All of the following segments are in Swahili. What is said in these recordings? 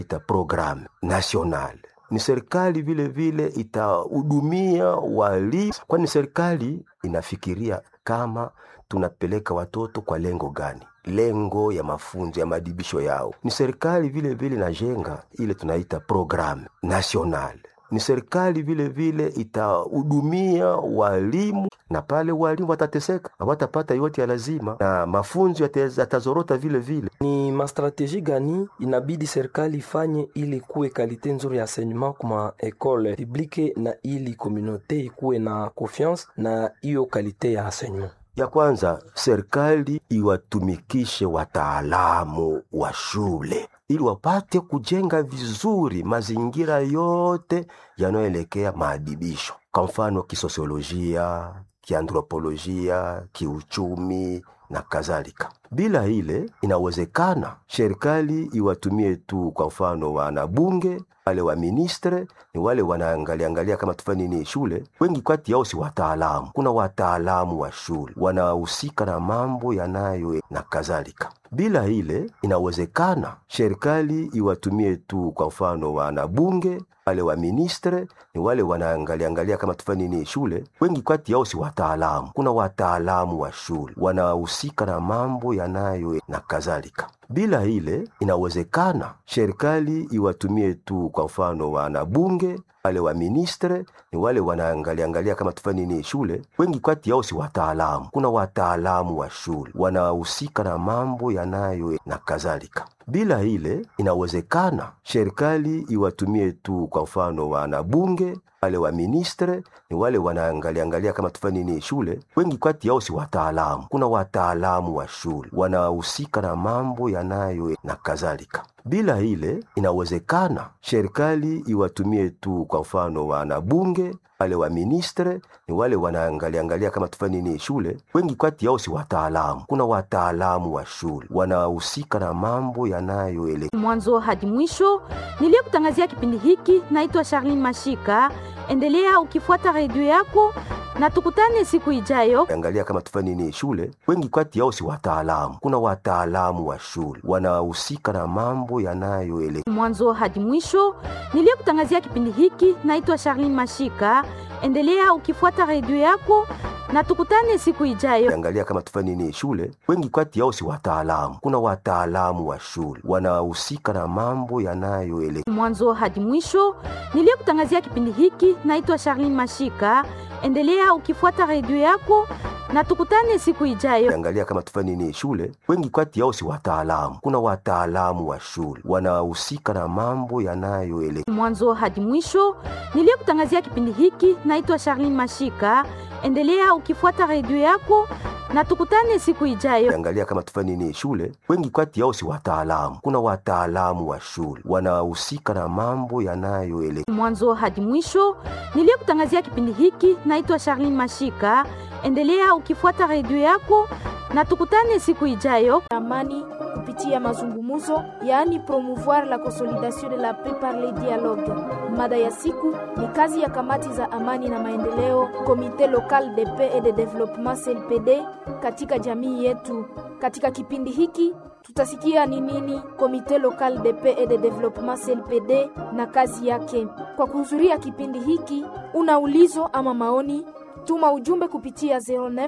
ita programme national ni serikali vile vile itahudumia walimu, kwani serikali inafikiria kama tunapeleka watoto kwa lengo gani, lengo ya mafunzo ya madibisho yao. Ni serikali vile vile inajenga ile tunaita programme national ni serikali vile vile itahudumia walimu, na pale walimu watateseka, hawatapata yote ya lazima, na mafunzo yatazorota vile vile. Ni mastrategie gani inabidi serikali ifanye ili kuwe kalite nzuri ya enseignement kuma ekole publique na ili komunote ikuwe na confiance na hiyo kalite ya enseignement? Ya kwanza, serikali iwatumikishe wataalamu wa shule ili wapate kujenga vizuri mazingira yote yanayoelekea maadibisho, kwa mfano kisosiolojia, kianthropolojia, kiuchumi na kadhalika. Bila ile inawezekana serikali iwatumie tu, kwa mfano wanabunge wale wa ministre ni wale wanaangalia angalia kama tufanye nini shule. Wengi kati yao si wataalamu. Kuna wataalamu wa shule wanahusika na mambo yanayo na kadhalika. Bila ile inawezekana serikali iwatumie tu, kwa mfano wanabunge wale wa ministre ni wale wanaangalia angalia kama tufanye nini shule. Wengi kati yao si wataalamu. Kuna wataalamu wa shule wanahusika na mambo yanayo na kadhalika. Bila ile inawezekana serikali iwatumie tu, kwa mfano wanabunge wale wa ministre ni wale wanaangalia angalia kama tufanye nini shule. Wengi kati yao si wataalamu. Kuna wataalamu wa shule wanahusika na mambo yanayo na kadhalika. Bila ile inawezekana serikali iwatumie tu, kwa mfano wanabunge wale wa ministre ni wale wanaangalia angalia kama tufanye nini shule. Wengi kati yao si wataalamu. Kuna wataalamu wa shule wanahusika na mambo yanayo na kadhalika. Bila ile inawezekana serikali iwatumie tu, kwa mfano wanabunge wale wa ministre ni wale wanaangalia angalia kama tufanye nini shule. Wengi kati yao si wataalamu. Kuna wataalamu wa shule wanahusika na mambo yanayo mwanzo hadi mwisho. Niliyekutangazia kipindi hiki naitwa Charlene Mashika. Endelea ukifuata redio yako na tukutane siku ijayo. Angalia kama tufanye nini shule. Wengi kati yao si wataalamu. Kuna wataalamu wa shule wanahusika na mambo yanayo mwanzo hadi mwisho. Niliyekutangazia kipindi hiki naitwa Charlene Mashika. Endelea ukifuata redio yako na tukutane siku ijayo. Angalia kama tufanye nini shule. Wengi kati yao si wataalamu. Kuna wataalamu wa shule wanahusika na mambo yanayo mwanzo hadi mwisho. Niliyekutangazia kipindi hiki naitwa Charlene Mashika. Endelea ukifuata redio yako na tukutane siku ijayo. Angalia kama tufanye nini shule. Wengi kati yao si wataalamu. Kuna wataalamu wa shule wanahusika na mambo yanayo mwanzo hadi mwisho. Niliyekutangazia kipindi hiki naitwa Charlene Mashika. Endelea ukifuata redio yako na tukutane siku ijayo. Angalia kama tufanye nini shule. Wengi kati yao si wataalamu. Kuna wataalamu wa shule wanahusika na mambo yanayo mwanzo hadi mwisho. Niliyekutangazia kipindi hiki naitwa Charlene Mashika. Endelea ukifuata redio yako na tukutane siku ijayo. Amani kupitia mazungumzo, yaani promouvoir la consolidation de la paix par le dialogue. Mada ya siku ni kazi ya kamati za amani na maendeleo, Comité local de paix et de développement CLPD katika jamii yetu. Katika kipindi hiki tutasikia ni nini Comité local de paix et de développement CLPD na kazi yake. Kwa kuhudhuria kipindi hiki, una ulizo ama maoni Tuma ujumbe kupitia 09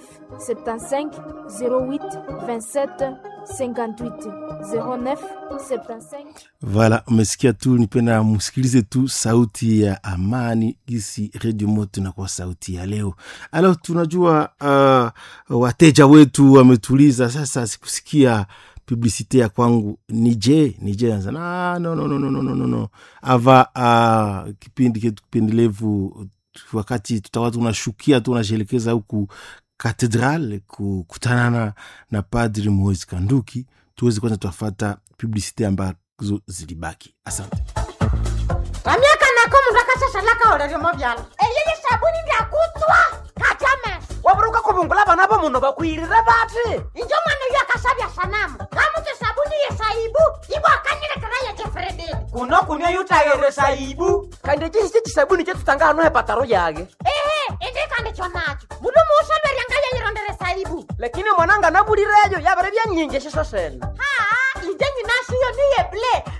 75 08 27 58 09 75. Voilà, umesikia tu, nipenda msikilize tu sauti ya amani gisi redio moto na kwa sauti ya leo. Alo, tunajua uh, wateja wetu wametuliza sasa, sikusikia publicite ya kwangu nije nije anza na no, no, no, no, no, no, no. ava uh, kipindi ketu kipendelevu wakati tutakuwa tunashukia tunashelekeza huku katedral kukutanana na padri Moise Kanduki, tuweze kwanza tuafata publicite ambazo zilibaki. Asante vamyaka nako mundu akashashalaka oleryomo vyalo eyeye sabuni ndyakutswa katame waburuka kuvungula vana va munhu vakwirire vati injo mwana uyo akasavya sanamu kamuti sabuni yesaibu ivo akanyilekera yecefrededi kuno kunywa yutayere saibu kandi cisi cisabuni cetutanga hano hepataro yage ehe indikandikyo nacho mundu muusolweryanga yeyirondere saibu lakini mwananga nabulireyo yavere vyanyinji shiso sene haa inje nyinashiyo niye ble